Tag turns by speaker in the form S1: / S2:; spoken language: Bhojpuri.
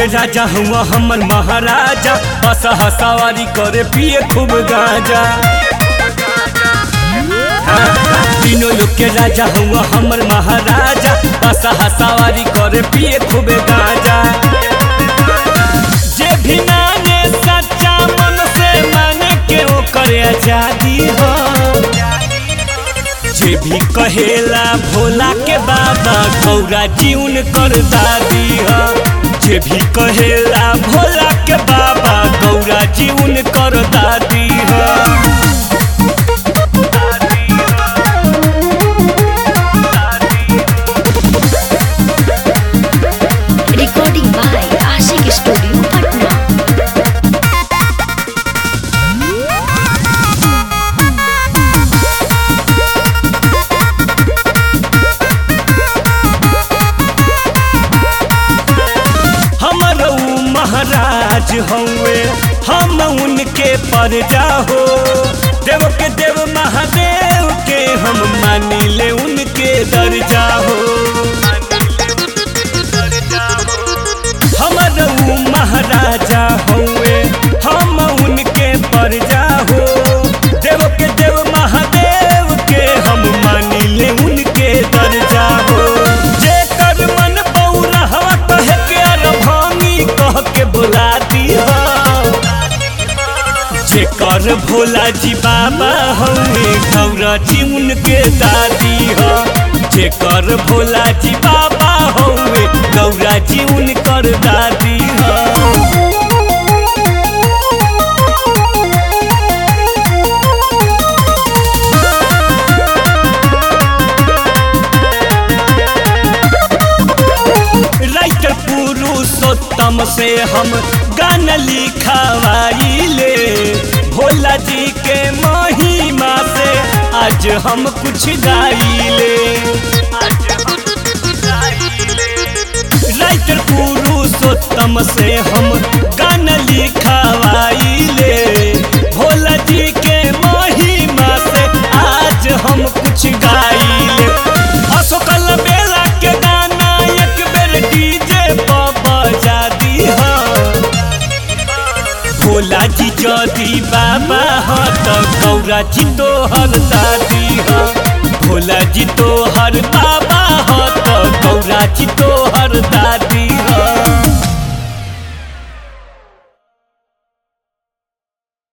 S1: राजा हुआ हमर महाराजा हस हसावारी करे पिए खूब गाजा तीनों लोग के राजा हुआ हमर महाराजा हस हसावारी करे पिए खूब गाजा जे भी माने सच्चा मन से माने के ओकर आजादी हो जे भी कहेला भोला के बाबा गौरा जीवन कर दादी ह जे भी कहेला भोला के बाबा गौरा जीवन कर दादी ह
S2: Recording by Ashik Studio, Patna.
S1: हमर ऊ महाराज हउए हम उनके परजा हो देव के देव महादेव के हम मानिले उनके दर्जा हो हमर ऊ महाराजा हउए हम उनके परजा हो देव के देव महादेव के हम मानिले उनके दर्जा हो जे कर मन बौरा हवा कहे के अरभानी कह के बुला दी जे कर भोला जी बाबा हउए गौरा जी उनके दादी हो जे कर भोला जी बाबा हउए गौरा जी उनकर दादी हो राइटर पुरुषोत्तम से हम गाना लिखवाइले भोला जी के महिमा से आज हम कुछ गाइले राइटर पुरुषोत्तम से हम गाना लिखवाइले भोला जी के महिमा से आज हम कुछ गाइले अशोकल बेला के गाना एक बेर डीजे पर बजा दी भोला जी जदी बाबा ह त गौरा जी तोहर दादी ह भोला जी तोहर बाबा